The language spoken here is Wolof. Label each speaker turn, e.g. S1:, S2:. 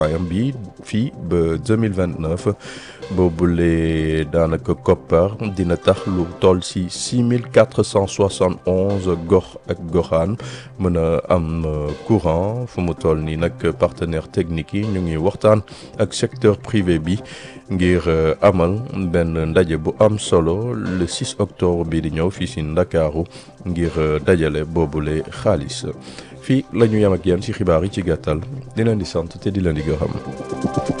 S1: ayam bi fii ba 2029 boobule daanaka koppar dina tax lu toll si 6471 gox ak goxaan mën a am courant fu mu toll nii nag partenaire technique yi ñu ngi waxtaan ak secteur privé bi ngir amal benn ndaje bu am solo le 6 octobre bii di ñëw fii si Ndakaaru ngir dajale boobule xaalis fii la ñu yem ak yéen ci xibaar yi ci gàttal di leen di sant te di leen di gërëm